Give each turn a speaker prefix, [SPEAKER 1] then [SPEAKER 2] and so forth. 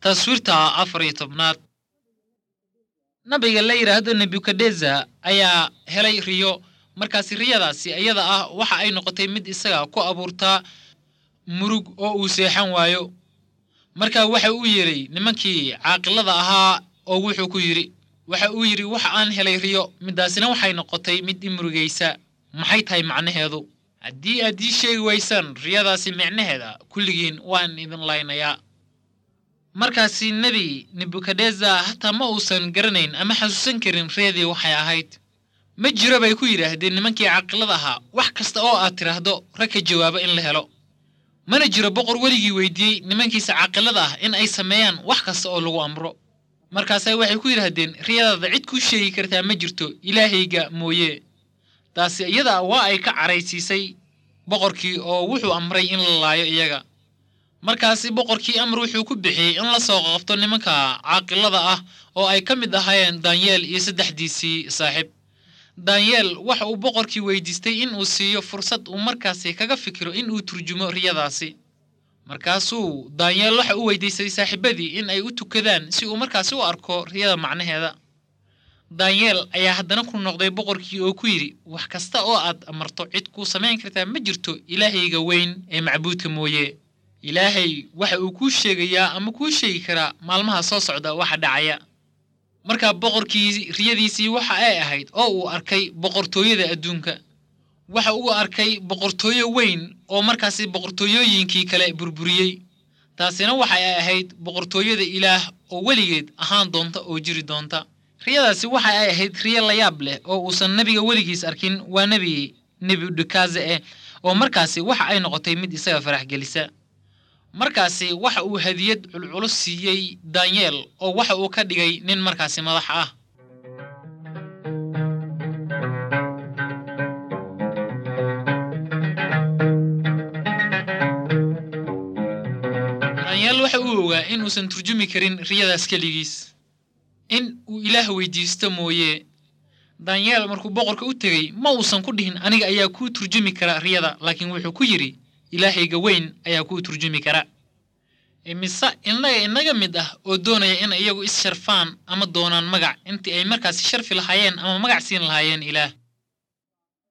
[SPEAKER 1] taswiirta afar iyo tobnaad nabiga la yidhaahdo nebukadneza ayaa helay riyo markaasi riyadaasi iyada ah waxa ay noqotay mid isaga ku abuurtaa murug oo uu seexan waayo marka waxa uu yidhi nimankii caaqilada ahaa oo wuxuu ku yidhi waxa uu yidhi waxa aan helay riyo midaasina waxay noqotay mid i murugaysa maxay tahay macnaheedu haddii aad ii sheegi waysaan riyadaasi micnaheeda kulligiin waan idin laynayaa markaasi nebi nebukadneza hataa ma uusan garanayn ama xasuusan karin riyadii waxay ahayd ma jiro bay ku yidhaahdeen nimankii caqilada ahaa wax kasta oo aad tidhaahdo rag ka jawaabo in la helo mana jiro boqor weligii weydiiyey nimankiisa caqilada ah in ay sameeyaan wax kasta oo lagu amro markaasa waxay ku yidhaahdeen riyadaada cid kuu sheegi kartaa ma jirto ilaahayga mooye taasi iyada waa ay ka caraysiisay boqorkii oo wuxuu amray in la laayo iyaga markaasi boqorkii amar wuxuu ku bixiyey in la soo qabto nimanka caaqilada ah oo ay ka mid ahaayeen danyeel iyo saddexdiisii saaxiib danyeel waxa uu boqorkii weydiistay in uu siiyo fursad uu markaasi kaga fikiro in uu turjumo riyadaasi markaasuu danyeel waxa uu weydiistay saaxiibadii in ay u tukadaan si uu markaasi u arko riyada macnaheeda danyeel ayaa haddana ku noqday boqorkii oo ku yidhi wax kasta oo aad amarto cid kuu samayn kartaa ma jirto ilaahayga weyn ee macbuudka mooye ilaahay waxa uu kuu sheegayaa ama kuu sheegi karaa maalmaha soo socda waxa dhacaya markaa boqorkii riyadiisii waxa ay ahayd oo uu arkay boqortooyada adduunka waxa uu arkay boqortooyo weyn oo markaasi boqortooyooyinkii kale burburiyey taasina waxa ay ahayd boqortooyada ilaah oo weligeed ahaan doonta oo jiri doonta riyadaasi waxa ay ahayd riyo layaab leh oo uusan nebiga weligiis arkin waa nebi nebudekaze eh oo markaasi waxa ay noqotay mid isaga farax gelisa markaasi waxa uu hadiyad culculus siiyey danyeel oo waxa uu ka dhigay nin markaasi madax ah danyeel waxa uu ogaa in uusan turjumi karin riyadaas keligiis in uu ilaah weydiisto mooye danyeel markuu boqorka u tegey ma uusan ku dhihin aniga ayaa kuu turjumi kara riyada laakiin wuxuu ku yidhi ilaahayga weyn ayaa kuu turjumi kara imise innaga inaga mid ah oo doonaya in iyagu is sharfaan ama doonaan magac intii ay markaasi sharfi lahaayeen ama magac siin lahaayeen ilaah